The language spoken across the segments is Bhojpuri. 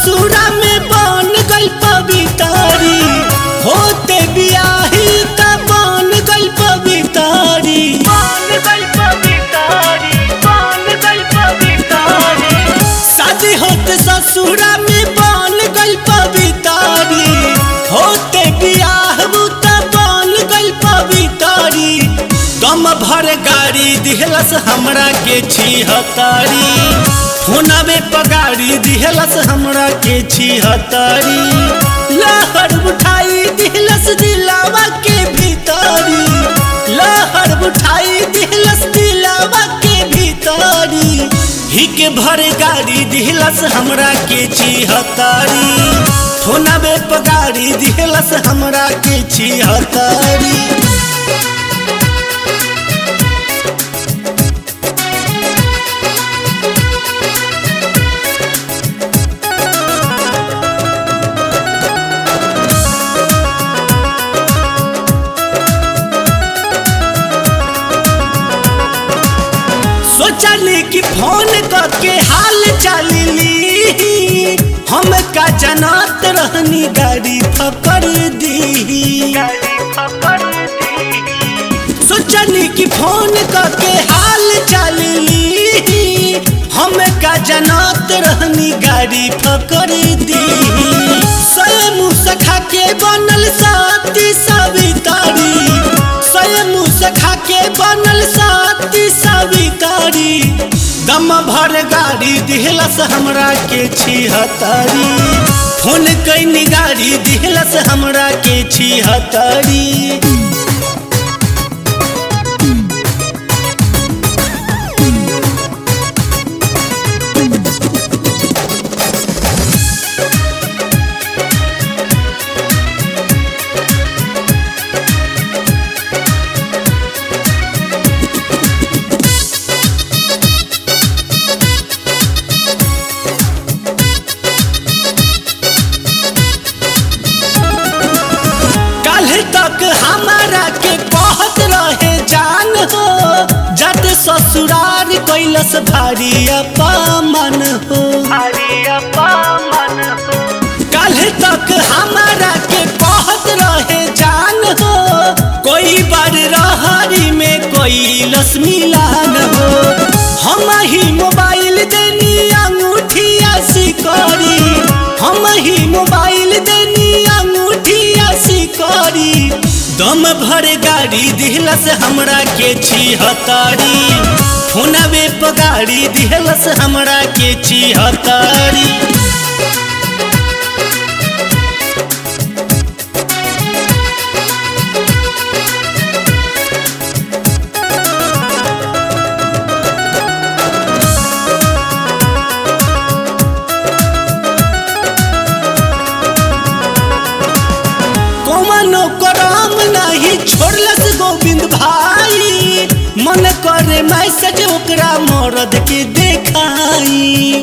ससुरा में बन गई पवितारी होते बियाही त बन गई पवितारी शादी होते ससुरा में बन गई पवितारी होते बियाह त बन गई पवितारी दम भर गाड़ी दिहलस हमरा के छिहतारी फोनवे पगाड़ी दिहलस हमरा के छिहतारी लहर उठाई दिहलस दिलावा के भीतरी लहर उठाई दिहलस दिलावा के भीतरी हिक भर गाड़ी दिहलस हमरा के छिहतारी फोनवे पगाड़ी दिहलस हमरा के छिहतारी सोचली कि फोन करके हाल चाल ली हम का जनत रहनी गाड़ी पकड़ दी सोचली कि फोन करके हाल चाल ली हम का जनत रहनी गाड़ी पकड़ दी स्वयं सखा के बनल साथी सवितारी स्वयं सखा के बनल साथी सवितारी दम भर गाड़ी दिहलस हमरा के छिहतारी फोन कैनी गाड़ी दिहलस हमरा के छिहतारी कल तक हमारा के कहत रहे जान हो जद ससुरार कैलस भारी अपमान हो कल तक हमारा के कहत रहे जान हो कोई बार रहरी में कोई लस मिलान हो हम ही मोबाइल देनी अंगूठिया सिकरी हम ही मोबाइल देनी अंगूठिया सिकरी दम भर गाड़ी दिहलस हमरा के छिहतारी फोनवे पगाड़ी दिहलस हमरा के छिहतारी कौनो करम नहीं छोड़लस गोविंद भाई मन करे मैसेज ओकरा मरद के देखाई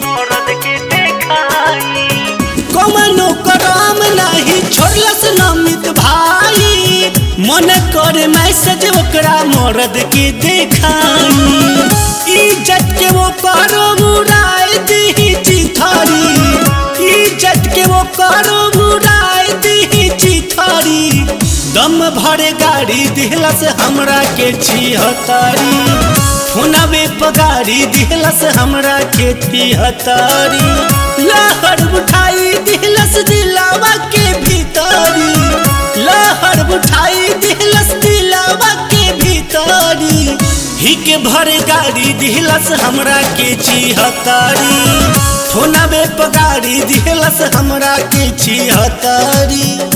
कौनो करम नहीं छोड़लस नमित भाई मन करे मैसेज ओकरा मरद के देखाई इज्जत के वो करो मुराय दी चिथारी इज्जत के वो करो मुराय दी चिथारी दम भरे गाड़ी दिहलस हमरा के छिहतारी फोनवे पगाड़ी दिहलस हमरा के छिहतारी लहर उठाई दिहलस दिलावा के भीतरी लहर उठाई दिहलस दिलावा के भीतरी हिक भर गाड़ी दिहलस हमरा के छिहतारी फोनवे पगाड़ी दिहलस हमरा के छिहतारी